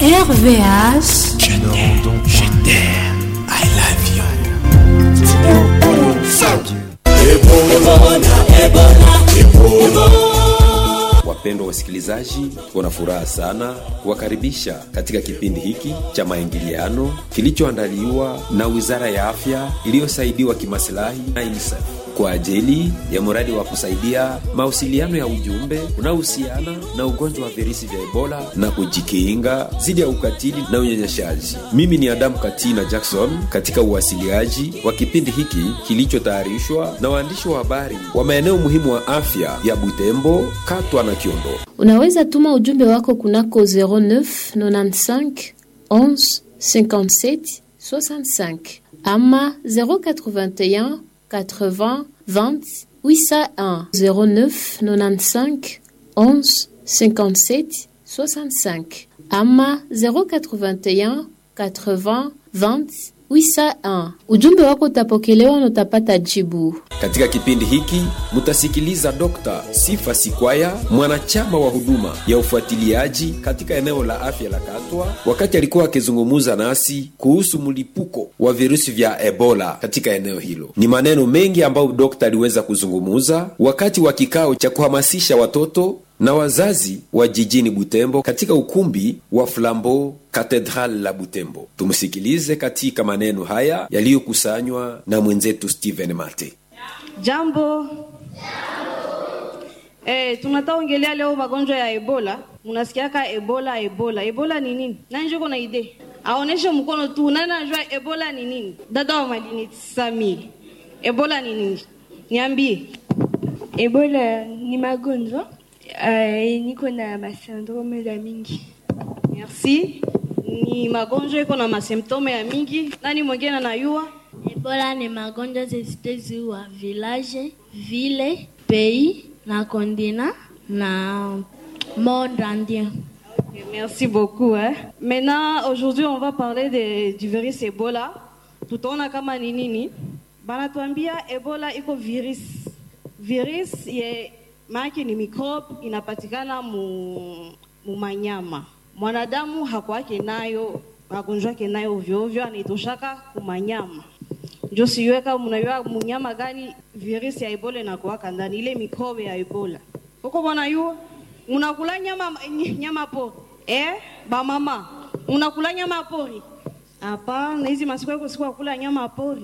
RVH. Je t'aime, je t'aime, I love you. Wapendwa wasikilizaji, tuna furaha sana kuwakaribisha katika kipindi hiki cha maingiliano kilichoandaliwa na Wizara ya Afya iliyosaidiwa kimasilahi na UNICEF kwa ajili ya mradi wa kusaidia mawasiliano ya ujumbe unaohusiana na ugonjwa wa virusi vya Ebola na kujikinga dhidi ya ukatili na unyanyashaji. Mimi ni Adamu Katina Jackson katika uwasiliaji wa kipindi hiki kilichotayarishwa na waandishi wa habari wa maeneo muhimu wa afya ya Butembo, Katwa na Kiondo. Unaweza tuma ujumbe wako kunako 09 95 11 57 65 ama 081 80 20 801 09 95 11 57 65 ama 081 80 20 801. Ujumbe wako utapokelewa na utapata jibu. Katika kipindi hiki mutasikiliza Dr. Sifa Sikwaya, mwanachama wa huduma ya ufuatiliaji katika eneo la afya la Katwa, wakati alikuwa akizungumza nasi kuhusu mlipuko wa virusi vya Ebola katika eneo hilo. Ni maneno mengi ambayo dokta aliweza kuzungumuza wakati wa kikao cha kuhamasisha watoto na wazazi wa jijini Butembo katika ukumbi wa Flambeau Cathedral la Butembo. Tumsikilize katika maneno haya yaliyokusanywa na mwenzetu Steven Mate. Jambo. Eh, tunataka ongelea leo magonjwa ya Ebola. Munasikiaka Ebola, Ebola. Ebola ni nini? Nani njoo na idea? Aoneshe mkono tu. Nani anajua Ebola ni nini? Dada wa madini Sami. Ebola ni nini? Niambie. Ebola ni magonjwa uh, niko na masyndrome za mingi. Merci. Ni magonjwa iko na masymptome ya mingi. Nani mwingine anayua? Ebola ni magonjwa zisizozuia village, ville, pays na continent na monde entier. Okay, merci beaucoup. Hein. Maintenant, aujourd'hui, on va parler de, du virus Ebola. Tutaona kama ni nini. Banatuambia Ebola iko virus. Virus ye maana ni microbe inapatikana mu, mu manyama. Mwanadamu hakwake nayo magonjwa yake nayo ovyo ovyo, anaitoshaka kumanyama. Ndio siwe kama mnajua munyama gani virus ya Ebola inakuwaka ndani ile microbe ya Ebola. Huko bwana yu unakula nyama nyama pori. Eh, ba mama, unakula nyama pori? Hapana, hizi masiku yako siku kula nyama pori.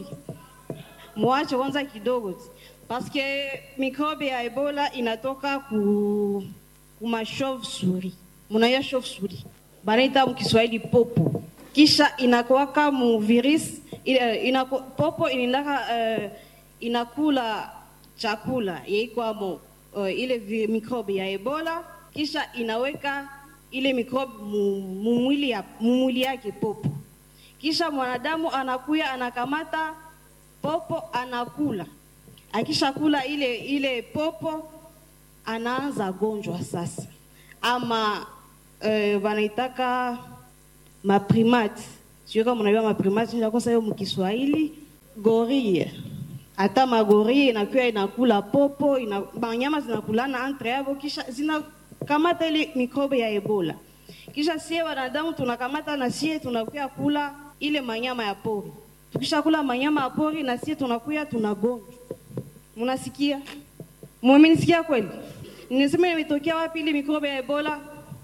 Mwache kwanza kidogo tu. Paske mikrobe ya Ebola inatoka ku kuma chauve souris. Munaya chauve souris. Banaita mkiswahili popo. Kisha inakuwaka mu virus inako, popo inindaka uh, inakula chakula yaikwamo uh, ile vi, mikrobe ya Ebola kisha inaweka ile mikrobe mumwili ya, mumwili yake popo. Kisha mwanadamu anakuya anakamata popo anakula akishakula ile ile popo anaanza gonjwa sasa, ama uh, wanaitaka maprimate, sio kama mnajua maprimate, nakosa hiyo mkiswahili gorille. Hata magorille inakuwa inakula popo ina, banyama zinakulana entre yao, kisha zinakamata ile mikrobe ya Ebola. Kisha sie wanadamu tunakamata na sie tunakuya kula ile manyama ya pori. Tukishakula manyama ya pori na sie tunakuya tunagonjwa Munasikia? Mumenisikia kweli? Nimesema imetokea wapi ile mikrobe ya Ebola?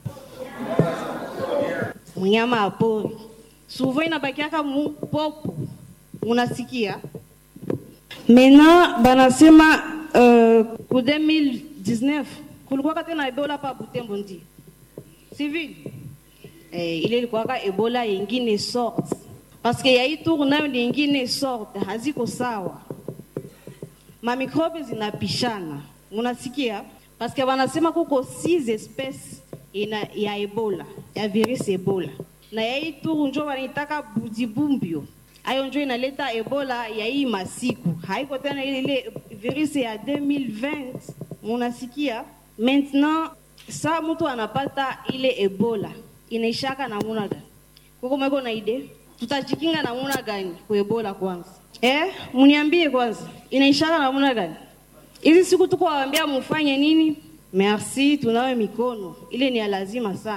Mnyama ya pori. Souvent inabakiaka mu popo. Munasikia? Mena banasema uh, ku 2019 kulikuwa kati na Ebola pa Butembo ndi. Civil. Eh, ile ilikuwa Ebola yengine sorte. Parce que ya hii tour nayo ni yengine sorte, haziko sawa mamikrobe zinapishana, unasikia? Paske wanasema kuko six espèces ina ya Ebola ya virus Ebola, na ya hii turu njo wanaitaka bujibumbio. Ayo njo inaleta Ebola ya hii masiku, haiko tena ile ile virus ya 2020 munasikia? Maintenant sa mtu anapata ile Ebola inaishaka namuna gani? Kuko mweko na ide, tutajikinga namuna gani kwa Ebola kwanza? Eh, mniambie kwanza, inaishara namna gani? Hizi siku tuko waambia mufanye nini? Merci, tunawe mikono. Ile ni ya lazima sana.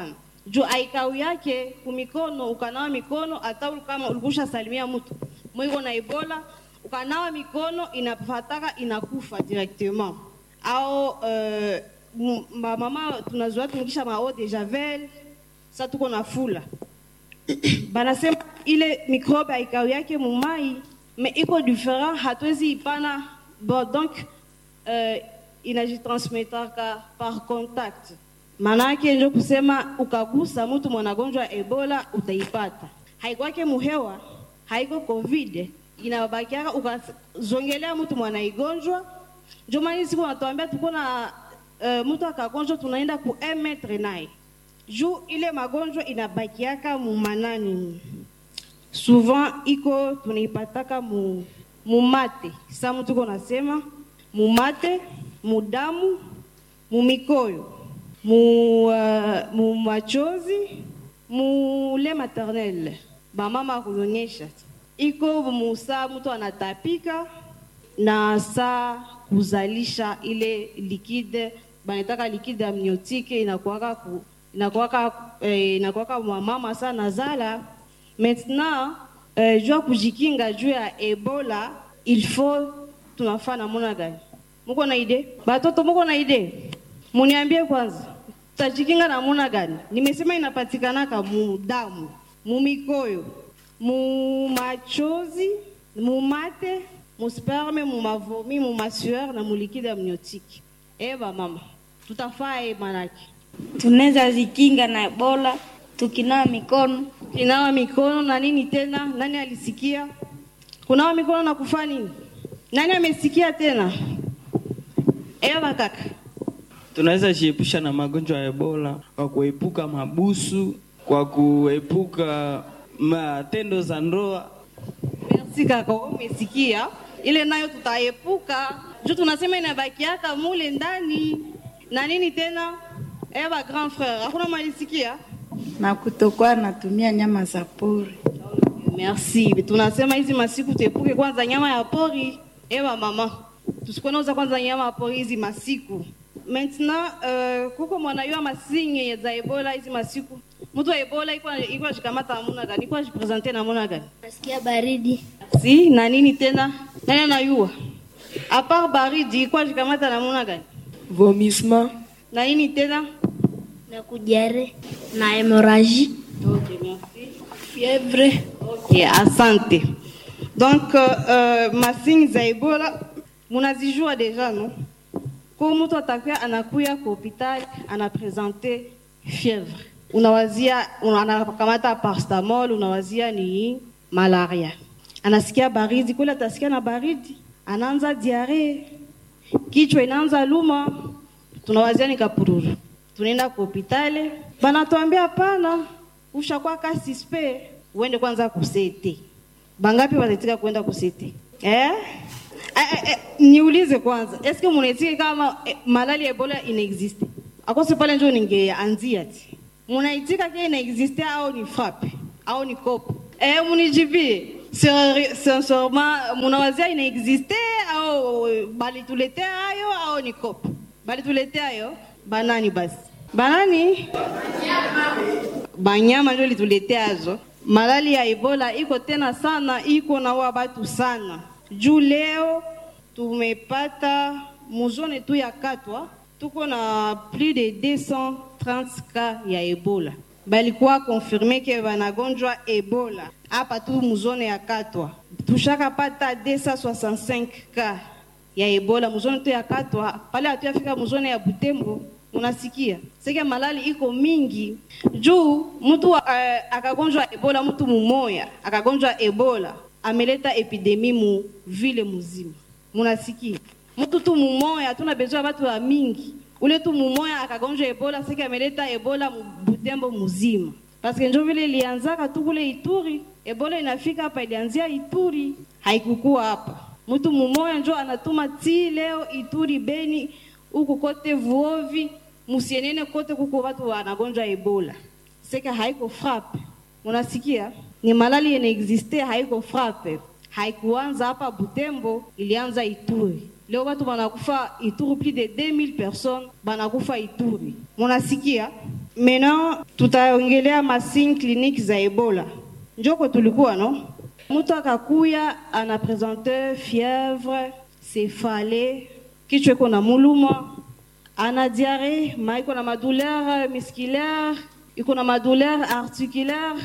juu aikau yake kumikono ukanawa mikono hata uli- kama ulikusha salimia mtu mwiko na ebola ukanawa mikono inafataka inakufa directement au uh, mama tunazoea tumikisha ma eau de javel sa tuko na fula banasema ile mikrobe aikau yake mumai me iko different hatuwezi ipana bon donc uh, inajitransmetaka par contact maanake njo kusema ukagusa mtu mwanagonjwa ya ebola utaipata haikwake muhewa haiko covid inabakiaka ukazongelea mtu mwanaigonjwa njo maana siku wanatuambia tuko na uh, mtu akagonjwa tunaenda ku un metre naye juu ile magonjwa inabakiaka mumanani souvent iko tunaipataka mu, mumate sa mtu ko nasema mumate mudamu mumikoyo mu, uh, mu machozi mule maternel bamama kunyonyesha iko musaa mtu anatapika na saa kuzalisha ile likide banataka likide amniotike inakuwaka ku, inakuwaka eh, inakuwaka mama saa nazala maintenant eh, juu ya kujikinga juu ya ebola il faut tunafaa namuna gani muko na ide batoto muko na ide muniambie kwanza tajikinga namuna gani nimesema inapatikanaka mu damu mu mikoyo mu machozi mu mate mu sperme mu mavomi mu masueur na mu liquide amniotique eba mama tutafaa e manake tunaweza zikinga na ebola tukinawa mikono inawa mikono na nini tena nani alisikia kunawa mikono na kufaa nini nani amesikia tena eba kaka tunaweza jiepusha na magonjwa ya ebola kwa kuepuka mabusu kwa kuepuka matendo za ndoa merci kaka wewe umesikia ile nayo tutaepuka juu tunasema inabakiaka mule ndani na nini tena eba grand frère hakuna malisikia na kutokuwa natumia nyama za pori. merci tunasema hizi masiku tuepuke kwanza nyama ya pori eba mama tusikuwe nauza kwanza nyama ya pori hizi masiku maintenant uh, kuko mwanayua masinye za ebola hizi masiku mtu wa ebola iko iko ajikamata namuna gani iko ajipresente namuna gani nasikia baridi si na nini tena nani anayua apart baridi iko ajikamata namuna gani Vomissement, na nini tena na kujare na hemoraji okay, merci. fièvre, Okay, asante. Donc uh, uh, masinyi za Ebola munazijua deja no? Kwa mtu atakuya anakuya kwa hospitali anapresente fièvre, unawazia una- anakamata paracetamol, unawazia ni malaria, anasikia baridi, kule atasikia na baridi, anaanza diarrhea, kichwa inaanza luma, tunawazia ni kapururu, tunaenda kwa hospitali, banatuambia hapana, ushakuwa kasi spe, uende kwanza kusete. Bangapi wanaitika kwenda kusete eh? Eh, eh, eh, niulize kwanza, eske munaitika kama eh, malali ya Ebola inaexiste? Akose pale njo ningeanzia ti munaitika ke inaexiste au ni frappe au ni kopo eh, munijibie Seri- sincèrement munawazia inaexiste au eh, balituletea hayo au ni kopo balituletea hayo banani basi banani banyama njo lituleteazo malali ya ebola iko tena sana iko naua batu sana juu leo tumepata muzone tu ya katwa tuko na plus de 230 cas ya ebola balikuwa konfirme ke banagonjwa ebola hapa tu muzone ya katwa tushakapata 265 cas ya ebola muzone tu ya katwa pale hatuyafika muzone ya butembo unasikia seke malali iko mingi juu mtu uh, akagonjwa ebola mtu mumoya akagonjwa ebola ameleta epidemi mu vile muzima munasikia mtu tu mumoya tuna bezwa batu wa mingi ule tu mumoya akagonjwa ebola seke ameleta ebola mu butembo muzima paske njo vile ilianzaka tu kule ituri ebola inafika hapa ilianzia ituri haikukua hapa mtu mumoya njo anatuma ti leo ituri beni huku kote vuovi musienene kote kuko watu wanagonjwa ebola seka haiko frappe unasikia ni malali yenye existe haiko frappe haikuanza hapa butembo ilianza ituri leo watu wanakufa ituri plus de 2000 personnes banakufa ituri munasikia Maintenant tutaongelea masigne clinique za Ebola. Njoko tulikuwa no, mtu akakuya ana presente fièvre, céphalée, kichwa iko na muluma, ana diarrhée, ma iko na madouleur musculaire, iko na madouleur articulaire,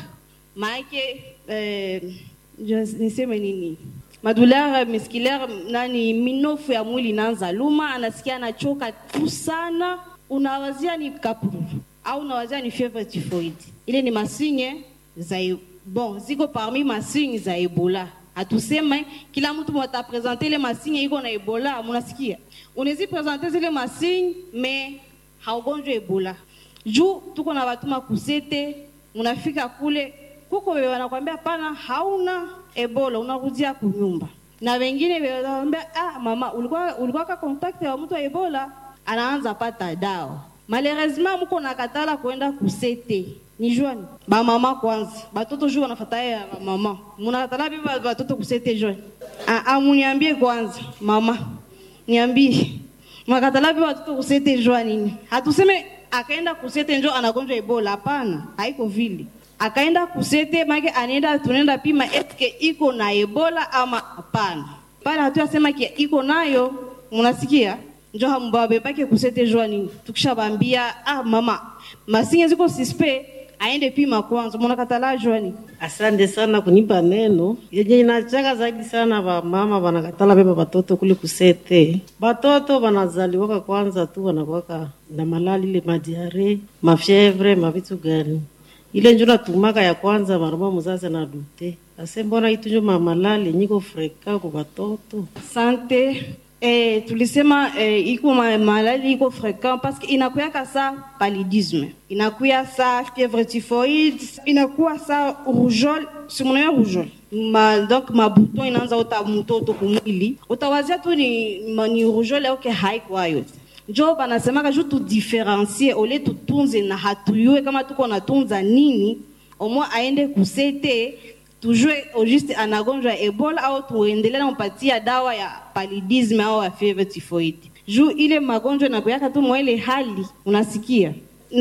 maake eh, je- niseme nini madouleur musculaire nani minofu ya mwili inaanza luma, anasikia anachoka tu sana, unawazia ni kapuru au unawazia ni fièvre typhoid. Ile ni masinye za e- bon, ziko parmi masinye za Ebola. Hatuseme kila mtu mwatapresente ile masinye iko na Ebola, munasikia unawezi presente zile masinye me haugonjwa Ebola juu tuko na batuma kusete, munafika kule kuko wewe wanakwambia pana, hauna Ebola, unarudia kunyumba, na wengine wewe wanakwambia ah, mama ulikuwa ulikuwa ka contact wa mtu wa Ebola, anaanza pata dawa. Malheureusement mko nakatala kwenda kusete ni jwani ba mama kwanza, batoto juu wanafuata ya ba mama, munakatala bibi batoto kusete jwani. Ah, ah, muniambie kwanza mama, niambie Mwakatala pia watoto kusete njua nini? Hatuseme akaenda kusete njo anagonjwa Ebola, hapana, haiko vile. Akaenda kusete make anaenda tunaenda pima eske iko na Ebola ama hapana. Pale hatuyasema ki iko nayo, mnasikia? Njo hambabebake kusete njua nini? Tukishabambia ah, mama masinye ziko sispe aende pima kwanza, mnakatala njua nini? Asante sana kunipa neno yenye inachaka zaidi sana. Wamama wanakatala beba batoto kule kusete, batoto wanazaliwaka kwanza tu wanakuwaka na malali ile madiare mafyevre mavitu gani ile njo natumaka ya kwanza maroma muzazi na dute ase mbona itu njo mamalali nyiko freka kwa batoto Sante eh, tulisema eh, iko ma- malali iko fréquent parce que inakuyaka sa paludisme, inakuya sa fièvre typhoïde, inakuwa sa rougeole, si mnayo rougeole ma, donc mabuton inaanza uta mtoto kumwili, utawazia tu ni, ma- ni rougeole au ke haikwayo njo banasemaka ju tudifferencie ole tutunze na hatuyue kama tuko natunza nini, omwe aende kusete tujue au juste anagonjwa Ebola au tuendelee nampatia dawa ya paludisme au ya fever typhoid. Juu ile magonjwa nakuyaka tu mwa ile hali unasikia,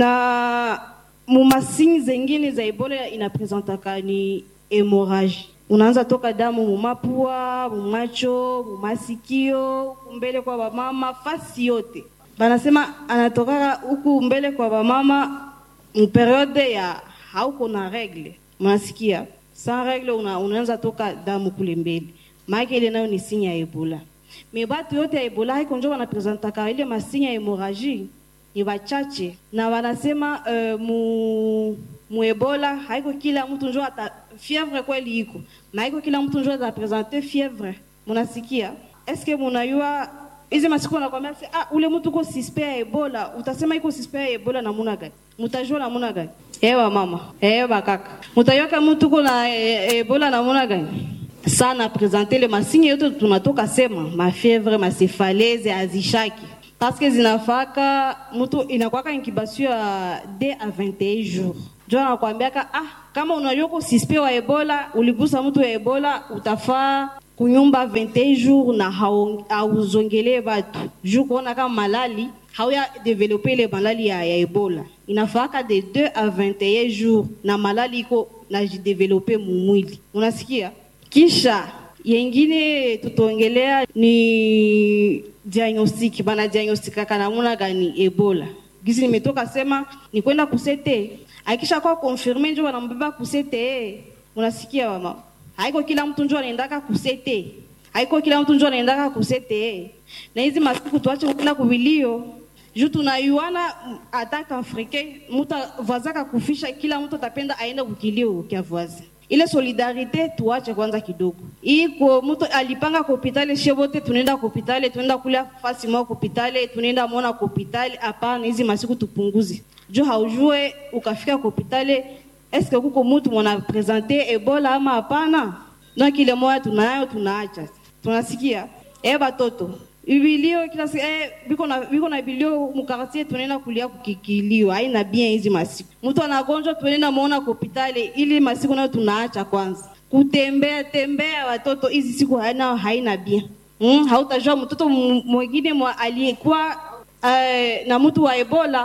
na mumasini zengine za Ebola inapresentaka ni hemorrhage unaanza toka damu mumapua, mumacho, mumasikio, kumbele kwa bamama, fasi yote. Banasema anatokaka huku mbele kwa bamama mperiode ya hauko na regle, mnasikia sans regle una, unaanza toka damu kule mbele, maana ile nayo ni sinya ya Ebola. Me batu yote ya Ebola haiko njo wanapresentaka ile masinya ya hemorrhage ni wachache na wanasema uh, mu, mu Ebola haiko kila mtu njo ata fièvre kweli iko na haiko kila mtu njo atapresente fièvre. Munasikia? Eske munayua hizi masiku wanakwambia se, ah, ule mtu uko suspect ya Ebola, utasema iko suspect ya Ebola namuna gani? Mutajua namuna gani? Ewa mama, ewa kaka, mutajua kama mtu uko na e, Ebola namuna gani? sana presente le masigne yote tunatoka sema mafievre macefalese azishaki paske zinafaka mtu inakwaka incubation ya d a 21 jours njo anakwambiaka ah, kama unajua ko suspect wa ebola uligusa mtu wa ebola utafaa kunyumba 21 jours na hau- hauzongelee batu juu kuona kama malali hauya develope ile malali ya, ya ebola inafaka de 2 a 21 jours na malali iko najidevelope mumwili unasikia kisha yengine tutaongelea ni diagnostic, bana diagnostikaka namuna gani Ebola. Gizi nimetoka sema ni kwenda kusete, akisha kwa confirme njo wanambeba kusete. Unasikia mama, haiko kila mtu njo anaendaka kusete, haiko kila mtu njo anaendaka kusete. Na hizi masiku tuache kwenda kuvilio juu tunayuana ataka afrike mtu vazaka kufisha, kila mtu atapenda aende kukilio kya voisin ile solidarite tuache kwanza kidogo. Iko mtu alipanga kwa hospitali, shie wote tunaenda kwa hospitali, tunaenda kula fasi moja kwa hospitali, tunaenda muona kwa hospitali. Hapana, hizi masiku tupunguze, juu haujue ukafika kwa hospitali eske kuko mtu mwana presente Ebola ama hapana. Donc ile moja tunayo tunaacha, tunasikia eh, batoto ibilio kila siku eh, biko na biko na bilio mukartie tunaenda kulia kukikilio, haina bien hizi masiku. Mtu anagonjwa tunaenda muona kwa hospitali, ili masiku nayo tunaacha kwanza kutembea tembea. Watoto hizi siku haina haina bien mm, hautajua mtoto m- mwingine mwa aliyekuwa eh, na mtu wa Ebola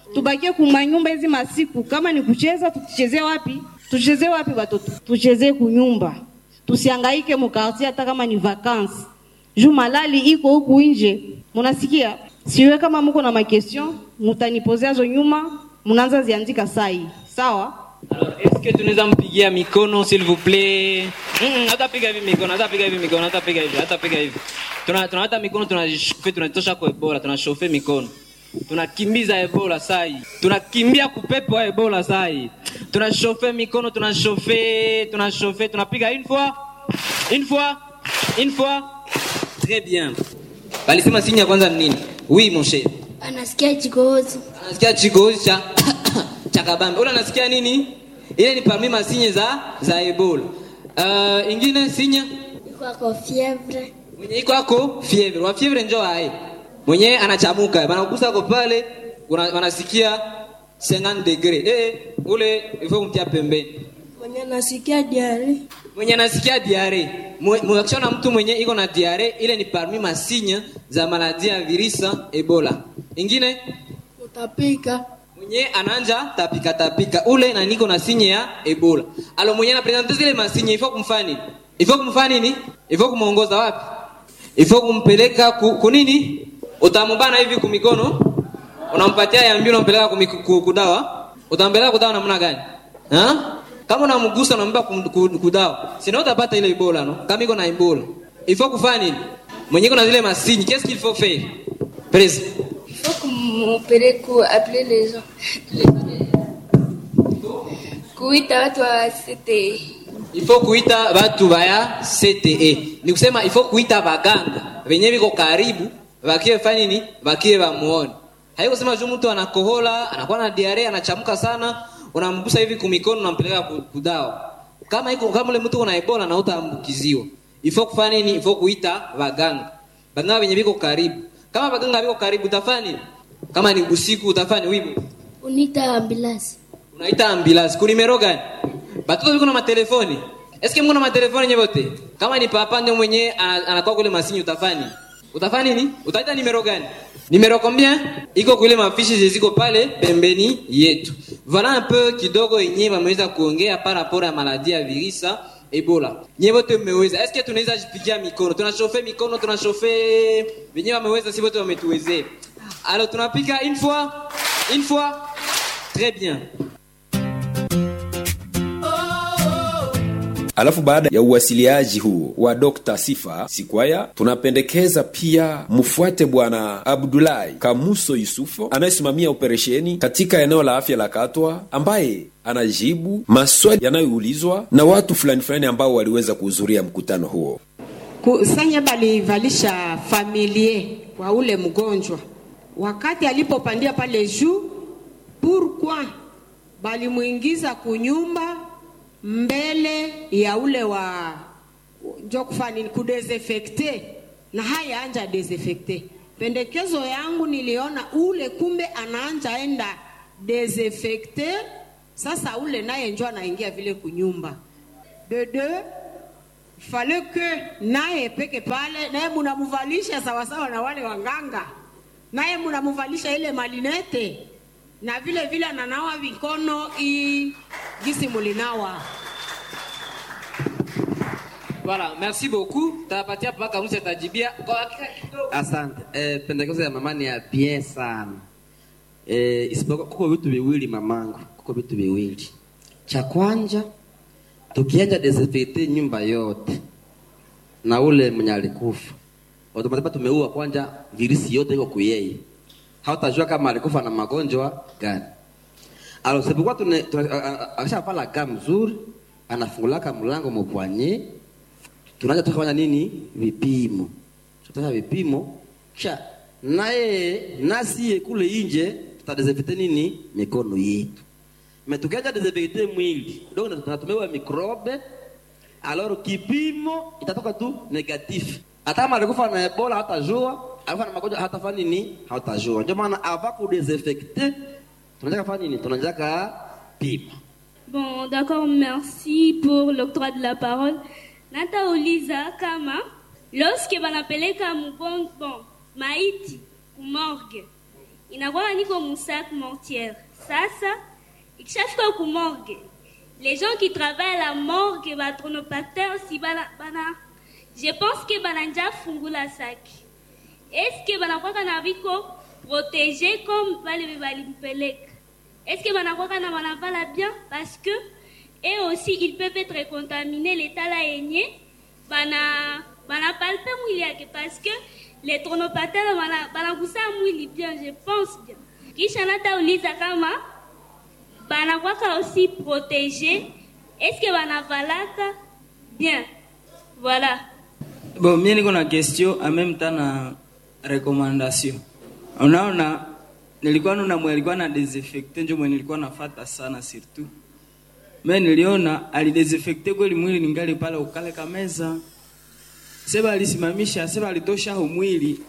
tubakie kumanyumba hizi masiku. Kama ni kucheza, tuchezee wapi? Tuchezee wapi watoto? Tuchezee kunyumba, tusiangaike mukartie, hata kama ni vacances. Juu malali iko huku nje, munasikia? Siwe kama muko na makestion, mutanipozea zo nyuma, munaanza ziandika sai, sawa? Alors, est-ce que tunaweza mpigia mikono s'il vous plaît? Mm, hata piga hivi mikono, hata piga hivi mikono, hata piga hivi, hata piga hivi. Tuna tunawata mikono tunajishofe, tunatosha kwa Ebola, tunashofe mikono. Tunakimbiza Ebola sai. Tunakimbia kupepo wa Ebola sai. Tunashofe mikono, tunashofe, tunashofe, tunapiga une fois, une fois, une fois. Très bien. Balisema sinya kwanza ni nini? Oui mon cher. Anasikia kikohozi. Anasikia chikohozi cha cha kabambe. Ule anasikia nini? Ile ni parmi masinye za za Ebola. Uh, ingine sinya Iko ako fievre. mwenye iko ako fievre. Wa fievre njoo hai. Mwenye anachamuka, banakugusa ko pale una- wanasikia 50 degree. Eh, ule ifo kumtia pembeni. Mwenye nasikia diare. Mwenye anasikia diare. Mwakishona mtu mwenye iko na diare, ile ni parmi masinya za maladia ya virisa Ebola. Ingine Utapika. mwenye ananja tapika tapika ule na niko na sinye ya ebola alo mwenye anapresente zile masinye ifo kumfanya nini ifo kumfanya nini ifo kumuongoza wapi ifo kumpeleka ku, kunini utamubana hivi kumikono unampatia yambi unampeleka kumiku- ku- kudawa utampeleka kudawa namna gani ha? kama unamgusa unampa kum- ku- kudawa sina utapata ile ebola no kama iko na ebola ifo kufanya nini mwenye iko na zile masinye qu'est-ce qu'il faut faire Presi. Il faut kumpeleke ku appeler les gens. Kuita watu wa CTE. ifo kuita batu baya CTE ni kusema ifo kuita baganga venye viko karibu vakie fanya nini vakie vamuone haiko kusema juu mtu anakohola anakuwa na diare anachamuka sana unamgusa hivi kumikono unampeleka ku- kudawa kama iko kama ule mtu una ebola na utaambukiziwa ifo kufanya nini ifo kuita baganga baganga venye viko karibu kama baganga viko karibu utafanya nini kama ni usiku utafanya wibu Unita ambulance. unaita ambulance kunimero gani batoto viko na matelefoni eske mko na matelefoni nyevote kama ni papa ndio mwenye ana- anakuwa kule masini utafanya utafanya nini utaita nimero gani nimero combien iko kule mafishi ziko pale pembeni yetu voilà un peu kidogo yenye wameweza kuongea par rapport ya maladie ya virisa ebola nye wote mmeweza eske tunaweza jipigia mikono tunashofe mikono tunashofe venye wameweza si wote wametuwezea alors tunapiga une fois une fois très bien Alafu baada ya uwasiliaji huu wa Dr. Sifa Sikwaya, tunapendekeza pia mfuate Bwana Abdulahi Kamuso Yusufo anayesimamia operesheni katika eneo la afya la Katwa, ambaye anajibu maswali yanayoulizwa na watu fulani fulani ambao waliweza kuhudhuria mkutano huo. kusanya balivalisha familie kwa ule mgonjwa wakati alipopandia pale juu pourquoi balimwingiza kunyumba mbele ya ule wa njo kufanya nini kudesinfecte na haya anja desinfecte pendekezo yangu niliona ule kumbe anaanja enda desinfecte sasa ule naye njo anaingia vile kunyumba de deux fale que naye peke pale naye munamuvalisha sawasawa na wale wanganga naye munamuvalisha ile malinete na vile vile ananawa vikono i gisi mulinawa Voilà, merci beaucoup. Tapatia papa Kamusi atajibia kwa hakika kidogo. Asante. Eh, pendekezo ya mama ni ya bien sana. Eh, isipokuwa kuko vitu viwili mamangu, kuko vitu viwili. Cha kwanza tukianja desinfecte nyumba yote na ule mwenye alikufa automatika tumeua kwanza virusi yote iko kuyeye, hautajua kama alikufa na magonjwa gani. Alors sipokuwa tune akishapala gamu mzuri, anafungulaka mlango mupwanye, tunaanza tukafanya nini? Vipimo, tutafanya vipimo kisha naye nasiye kule inje tutadesinfecte nini mikono yetu me tukiacha desinfecte mwili donc tunatumewa mikrobe alors kipimo itatoka tu negatif hata kama alikufa na ebola hatajua alikufa na magonjwa hatafanya nini hatajua ndio maana ava kudesinfecte tunataka fanya nini tunataka pima Bon, d'accord, merci pour l'octroi de la parole. Nata uliza kama lorsque banapeleka mgon bon maiti ku morgue inakuwa niko musac mortière. Sasa ikishafika ku morgue, les gens qui travaillent à la morgue batronopacteur si bana, bana je pense que bananja fungula saki. Est-ce que banakwaka na viko protégé comme bale balimpeleka? Est-ce que banakwaka na banavala bien parce que et aussi ils peuvent être contaminés l'état la yenye bana banapalpe mwili yake parce que les tronopatele bana- banagusa mwili bien je pense bien kisha natauliza kama banakwaka aussi protégé est-ce que banavalaka bien voilà Bon, mie niko na question en même temps na recommandation. Unaona, nilikuwa nuna mwe alikuwa na desinfecte njo mwe nilikuwa nafata sana surtout. Me niliona alidesinfecte kweli mwili ningali pale ukale kameza. Seba alisimamisha, seba alitosha ho mwili.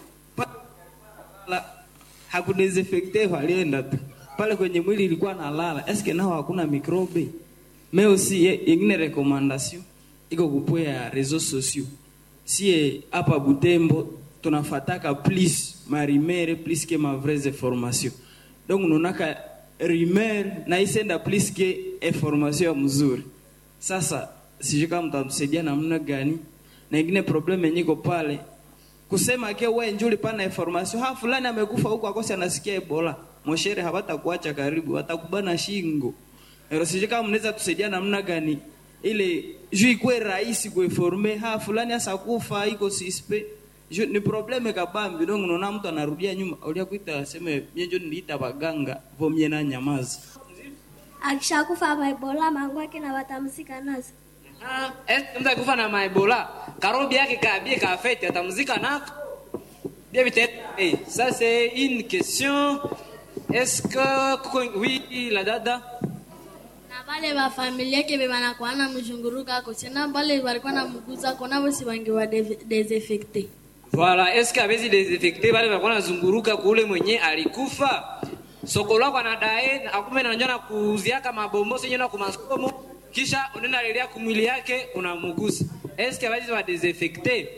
Pala hakudesinfecte alienda tu. Pale kwenye mwili ilikuwa nalala. Eske nao hakuna mikrobe? Me aussi ye- yengine recommandation iko kupwea réseaux sociaux sie hapa Butembo tunafataka plus marimere plus que ma vraies information donc nunaka rumeur na isenda plus que information ya mzuri sasa sijui kama mtamsaidia namna gani na ingine problem yenye iko pale kusema ke we njuli pana information ha fulani amekufa huko akosi anasikia ebola moshere habata kuacha karibu watakubana shingo Ero sijui kama mnaweza tusaidia namna gani ile juu ikwe rahisi kuinforme ha fulani asa kufa iko sispe Ju, ni probleme kabambi donc unaona mtu anarudia nyuma ulia kuita aseme mie njo niliita baganga vomie na nyamazi akishakufa maibola mangu yake na watamzika nazo Ah, est- mtu akufa na maebola karobi yake kabie kafete atamzika nako bien peut-être hey, ça c'est une question est-ce que kuko- oui la dada na vale vafamilia ke vevanakuwa na mzhunguruka kusina vale valikuwa na mguza kona vosi vangiwa desinfecte voilà est-ce que abezi desinfecte wale walikuwa nazunguruka kule mwenye alikufa soko lako anadae akume na njana kuuziaka mabombo senye na kumasomo kisha unaenda lelia kumwili yake unamugusa est-ce que abezi wa desinfecte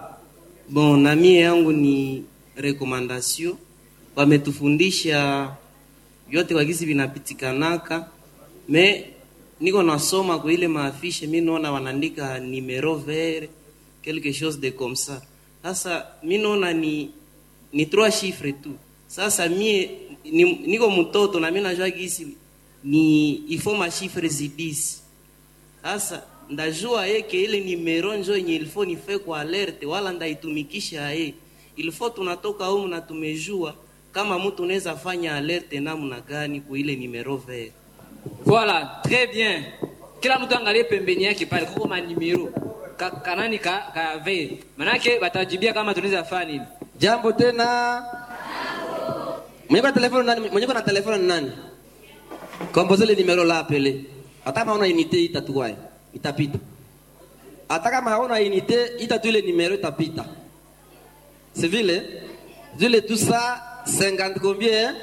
Bon, na mie yangu ni recommandation, wametufundisha vyote kwa gisi vinapitikanaka, me niko nasoma kwa ile maafishe, mi naona wanaandika numero vert quelque chose de comme ça. Sasa mi naona ni ni trois chiffres tu. Sasa mie ni, niko mtoto na mi najua gisi ni ifo mashifre zidisi sasa ndajua yeke ile nimero njo yenye ilifo nife kwa alerte wala ndaitumikisha ye ilifo tunatoka humu na tumejua kama mtu unaweza fanya alerte namna gani ku ile nimero vert Voilà, très bien. Kila mtu angalie pembeni yake pale kuko manimero ka, kanani ka, ka ve. Manake watajibia kama tunaweza fanya nini. Jambo tena. Mwenye kwa telefoni nani? Mwenye kwa na telefoni ni nani? Kompoze le numero la apele. Hata kama una unité itatuwae. Itapita. Hata kama hauna unité itatu ile numero itapita. C'est vile? Vile tout ça 50 combien?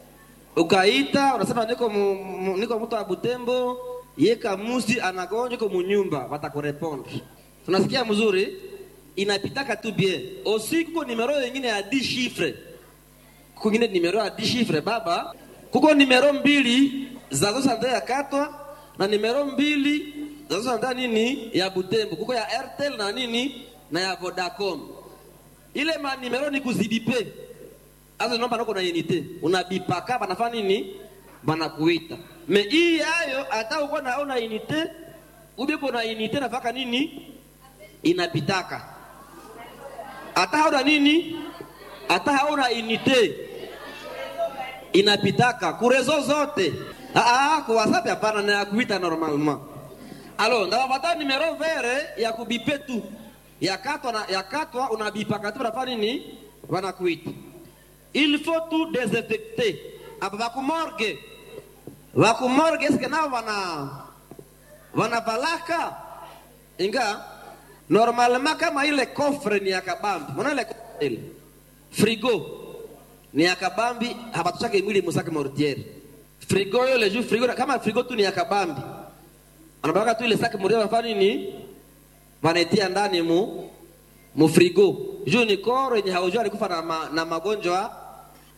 Ukaita unasema niko mu, mu, niko mtu wa Butembo, yeka musi anagonjwa iko munyumba, watakurepondre. Tunasikia mzuri? Inapitaka tu bien. Aussi kuko numero nyingine ya 10 chiffres kuko ingine numero ya 10 chiffres baba kuko numero mbili za zosante ya katwa na numero mbili za zosante nini ya butembo kuko ya airtel na nini na ya vodacom ile ma numero ni kuzibipe azo nomba noko na unité unabipaka banafanya nini banakuita me hii yayo hata uko na una unité ubipo na unité nafaka nini inapitaka hata hauna nini hata hauna unité inapitaka kurezo zote ah, ah, kwa whatsapp hapana na ya kuita normalement alors ndawapata numero vere ya kubipe tu ya katwa na ya katwa unabipaka tu unafanya nini wanakuita il faut tout désinfecter apa bakumorge bakumorge eske nao wana wanavalaka inga normalement kama ile kofre ni ya kabambi mwana ile kofre ile frigo ni ya kabambi hapatushake mwili musake mortiere frigo yo le juu frigo kama frigo tu ni ya kabambi anabaka tu ile sake mortiere wanafanya nini wanaitia ndani mu mu frigo juu ni koro yenye haujua alikufa na, ma, na magonjwa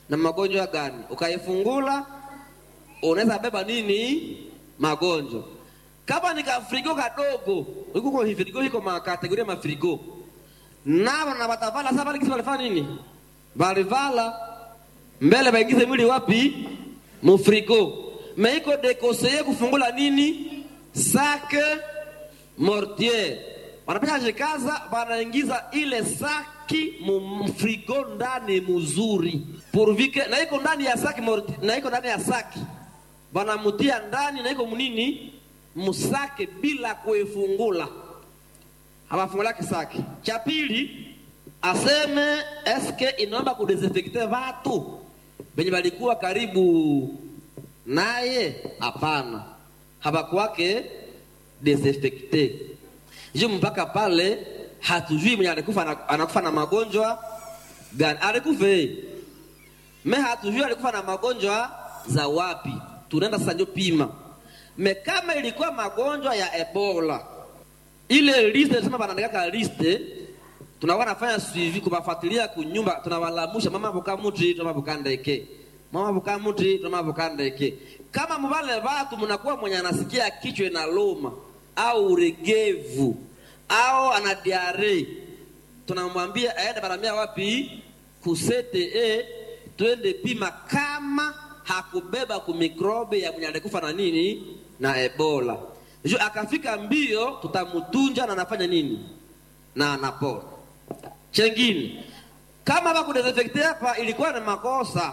na magonjwa gani ukaifungula unaweza beba nini magonjwa kama ni kafrigo kadogo ikuko hifrigo iko makategoria mafrigo navo na batavala sasa bali kisi balifanya nini balivala mbele baingize mwili wapi mufrigo meiko dekoseye kufungula nini sake mortier wanapesha jikaza wanaingiza ile saki mfrigo ndani mzuri purvike na iko ndani ya saki mortier, na iko ndani ya saki wanamutia ndani na iko munini musake bila kuifungula hawafungulake saki cha pili aseme eske inaomba kudesinfekte watu venye walikuwa karibu naye hapana hawakwake desinfekte ju mpaka pale hatujui mwenye alikufa anakufa na magonjwa gani alikufe me hatujui alikufa na magonjwa za wapi tunaenda sasa njo pima me kama ilikuwa magonjwa ya ebola ile liste tunasema banaandikaka liste tunakuwa nafanya suivi kubafuatilia kunyumba tunawalamusha mama buka muti tuma bukandeke mama buka muti tuma bukandeke kama mubale watu mnakuwa mwenye anasikia kichwa na loma au uregevu au ana diare tunamwambia aende baramia wapi kusete e twende pima kama hakubeba kumikrobe ya mwenye alikufa na nini na ebola jo akafika mbio tutamutunja na anafanya nini na anapona chengine kama bakudesinfekte hapa ilikuwa ni makosa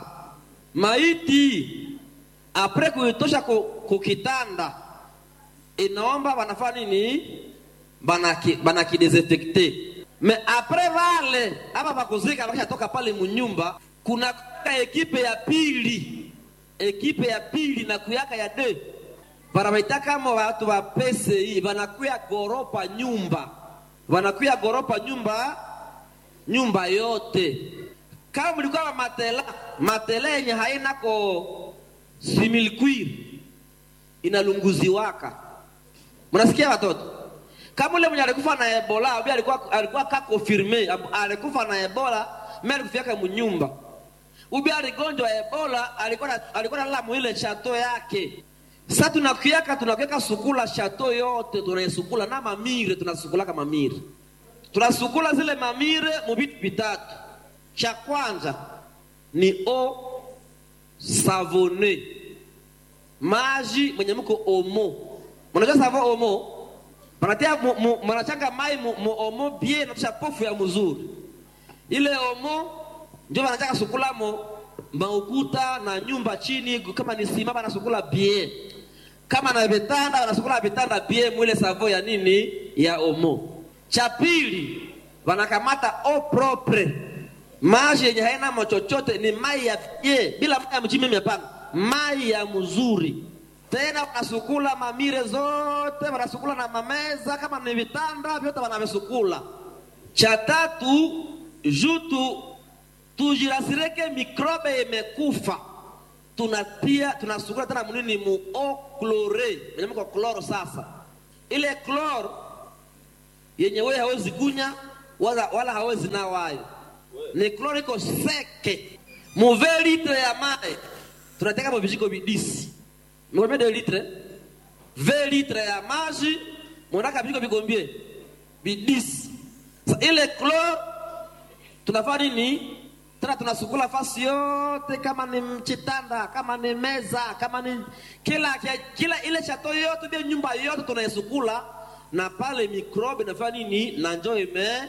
maiti apre kuitosha kukitanda inaomba wanafanya nini banaki banakidesinfekte me apre vale hapa bakuzika bakishatoka pale munyumba kuna ekipe ya pili ekipe ya pili na kuyaka ya de banabaita kama watu wa PCI banakuya goropa nyumba banakuya goropa nyumba nyumba yote kama mlikuwa matela matela yenye haina ko similkwir inalunguziwaka mnasikia watoto kama ule mwenye alikufa na ebola abi alikuwa alikuwa ka confirme alikufa na ebola mimi alikufiaka munyumba ubi aligonjwa ebola alikuwa na, alikuwa nalala muile chato yake sasa tunakiaka tunakiaka sukula chato yote tunaisukula na mamire tunasukulaka mamire tunasukula zile mamire mubitu vitatu cha kwanza ni o savone maji mwenye mko omo mnajua savo omo manatia mnachanga mai mu, mu omo bie natusha pofu ya mzuri ile omo ndio wanataka sukulamo maukuta na nyumba chini kama ni sima banasukula bie kama na vitanda wanasukula vitanda bie mwile savo ya nini ya omo cha pili wanakamata o propre maji yenye haina mochochote ni mai ya bie bila mai ya mchimi hapana mai ya mzuri tena wanasukula mamire zote wanasukula na mameza kama ni vitanda vyote wanavisukula cha tatu jutu tujirasireke mikrobe imekufa tunatia tunasukula tena munini mu o chlore yenye mko chloro sasa ile chloro yenye wewe hawezi kunya wala, wala hawezi nawayo ni chloro iko seke muve litre ya mai tunateka mo vijiko vidisi mkombia de litre ve litre ya maji monaka vijiko vikombie vidisi Sa ile chloro tunafanya nini tena tunasukula fasi yote kama ni mchitanda kama ni meza kama ni kila kila ile chato yote vya nyumba yote tunaisukula na pale mikrobe nafanya nini na njo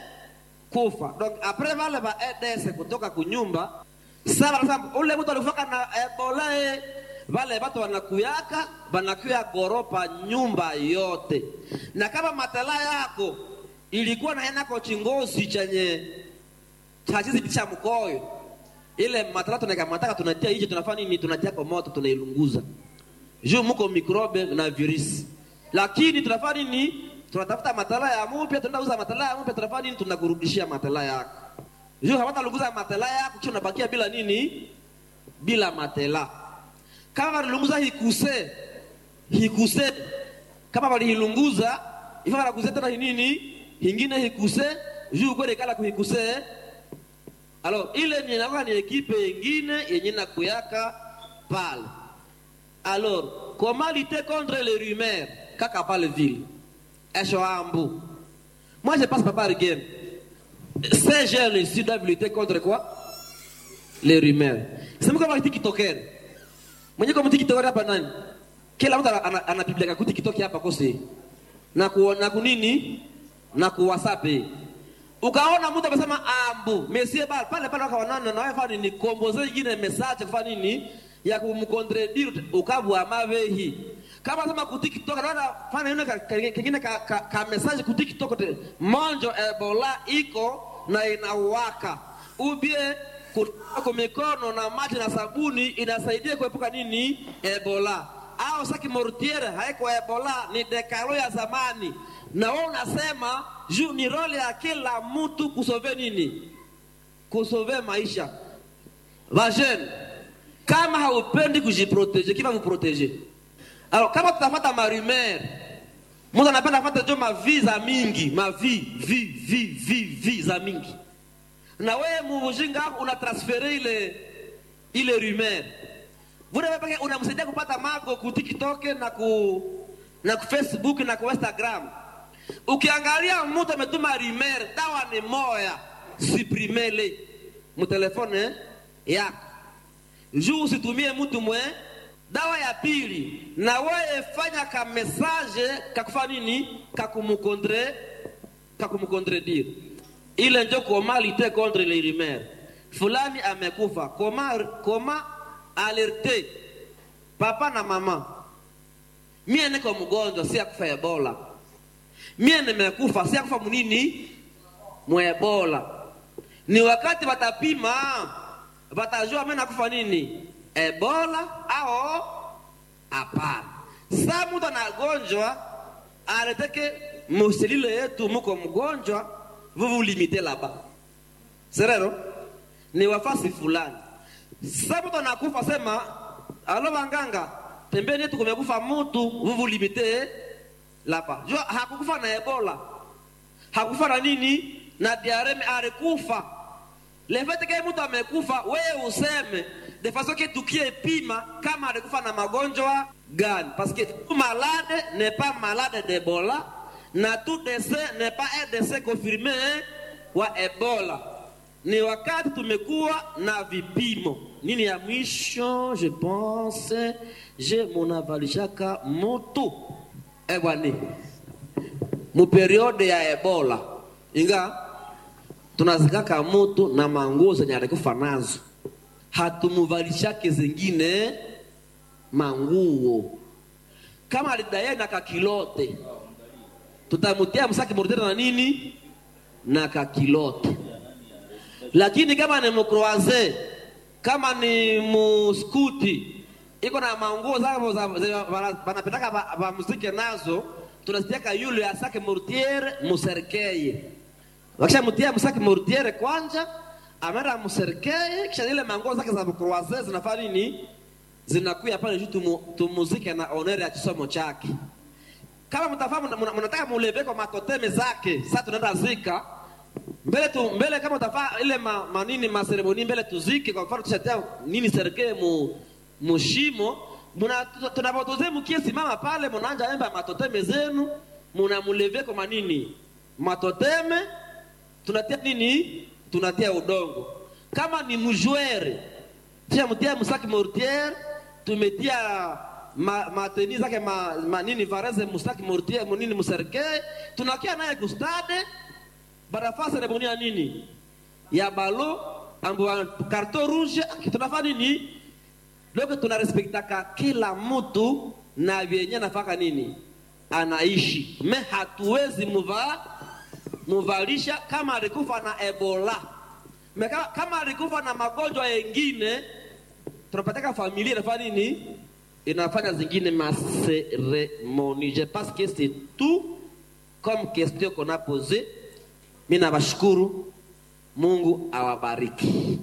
imekufa donc apres vale va eds kutoka kunyumba sasa wanasema ule mtu alifaka na ebola eh, vale watu wanakuyaka wanakuya goropa nyumba yote na kama matala yako ilikuwa na enako chingozi chenye chachizi cha mkoyo ile matala tunakamataka tunatia nje tunafanya nini tunatia kwa moto tunailunguza juu muko mikrobe na virusi lakini tunafanya nini tunatafuta matala ya mupya tunauza matala ya mupya tunafanya nini tunakurudishia matala yako juu hawatalunguza matela yako kisha unabakia bila nini bila matela kama walilunguza hikuse hikuse kama walihilunguza ifa wanakuze tena nini hingine hikuse juu kwele kala kuhikuse alors ile ni inakuwa ni ekipe yengine yenye nakuyaka pale alors comment lutter contre les rumeurs kaka pale vile eshoambu moi je passe pas par game ces jeunes ici doivent lutter contre quoi les rumeurs sema kama tikitokere mwenye kama tikitokere hapa nani kila mtu ana- ana- anapiga kakuti kitoke hapa kose na ku, na kunini na ku whatsapp ukaona mtu amesema ambu mesie bal pale pale wakawanana na wewe ni komboze nyingine message kwa nini ya kumcontredire ukabwa mavehi kama sema ku TikTok naona fanya yule ka- ka- kingine ka, ka, ka message ku TikTok te monjo ebola iko na inawaka ubie kutoka kwa mikono na maji na sabuni inasaidia kuepuka nini ebola au saki mortiere haiko ebola ni dekalo ya zamani na wewe unasema juu ni role ya kila mtu kusove nini kusove maisha vajene kama haupendi kujiproteje kiva muproteje alors kama tutafata marumer mtu anapenda kufata jo mavi za mingi mavi vi vi vi vi za mingi na wewe mujinga wako unatransfere ile ile rumeur vule wewe peke unamsaidia kupata mago ku TikTok na ku na ku Facebook na ku Instagram ukiangalia mtu ametuma rumeur dawa ni moya suprimele mtelefone yako juu usitumie mtu mwe dawa ya pili na wewe fanya ka message kakufa nini kakumukondre kakumukondredire ile njo koma lite contre les rumeurs fulani amekufa koma koma alerte papa na mama mie niko mgonjwa si akufa ebola mie nimekufa si akufa munini mwebola ni wakati watapima watajua mimi nakufa nini ebola au hapana saa mtu anagonjwa aleteke muselile yetu muko mgonjwa vous vous limitez là-bas serero ni wafasi fulani saa mtu anakufa sema alo wanganga pembeni yetu kumekufa mtu vous vous limitez là-bas jua hakukufa na ebola hakufa na nini na diareme alikufa le fait que mtu amekufa wewe useme de façon que tukie pima kama alikufa na magonjwa gani parce que tout malade n'est pas malade d'Ebola na tout décès n'est pas un décès confirmé wa Ebola ni wakati tumekuwa na vipimo nini ya mwisho je pense je munavalishaka mutu ebwani mu periode ya Ebola inga tunazikaka mutu na manguo zenye alikufa nazo hatumuvalishake zingine manguo kama alidaye na kakilote tutamutia msaki mordere na nini na kakilote lakini kama ni mkroaze kama ni muskuti iko na manguo zao za- za- wana- wanapetaka ba- bamuzike nazo tunazitiaka yule asake mortiere muserkeye wakishamutia msaki mortiere kwanja amera muserkeye kisha zile manguo zake za mkroaze zinafanya nini zinakuya pale juu tumu, tumuzike na onere ya kisomo chake kama mtafahamu mna- mnataka muleve kwa matoteme zake sasa tunaenda zika mbele tu mbele kama utafaa ile ma, manini maseremoni mbele tuzike kwa mfano tushatia nini serikali mu mushimo muna tunapotoze mkie simama pale mnaanja emba matoteme zenu mnamuleve kwa manini matoteme tunatia nini tunatia udongo kama ni mjwere tushamtia msaki mortiere tumetia ma, mateni zake ma, ma nini vareze mustaki mortiere munini muserke tunakia naye kustade barafaa seremoni ya nini ya balo ambo karto rouge tunafanya nini loko tunarespektaka kila mtu na vyenye nafaka nini anaishi me hatuwezi muva muvalisha kama alikufa na ebola me kama, kama alikufa na magonjwa yengine tunapataka familia inafanya nini inafanya zingine maseremoni je pense que c'est tout comme question qu'on a posé mi nawashukuru mungu awabariki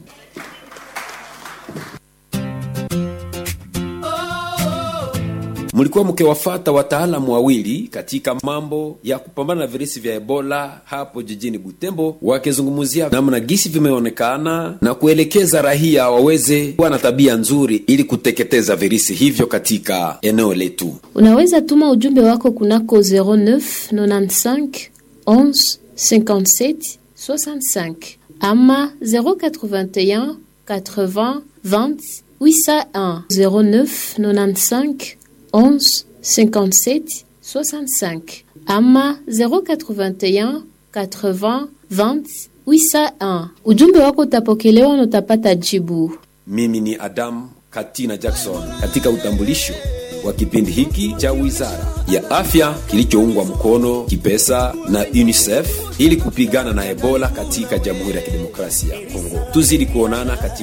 mlikuwa mkiwafata wataalamu wawili katika mambo ya kupambana na virusi vya ebola hapo jijini butembo wakizungumzia namna gisi vimeonekana na kuelekeza rahia waweze kuwa na tabia nzuri ili kuteketeza virusi hivyo katika eneo letu Unaweza tuma ujumbe wako kunako 09 95 11 57 65 ama 081 80 20 801 09 95 11 57 65 ama 081 80 20 801. Ujumbe wako utapokelewa na utapata jibu. mimi ni adam katina jackson katika utambulisho wa kipindi hiki cha wizara ya afya kilichoungwa mkono kipesa na unicef ili kupigana na ebola katika jamhuri ya kidemokrasia ya kongo tuzidi kuonana katika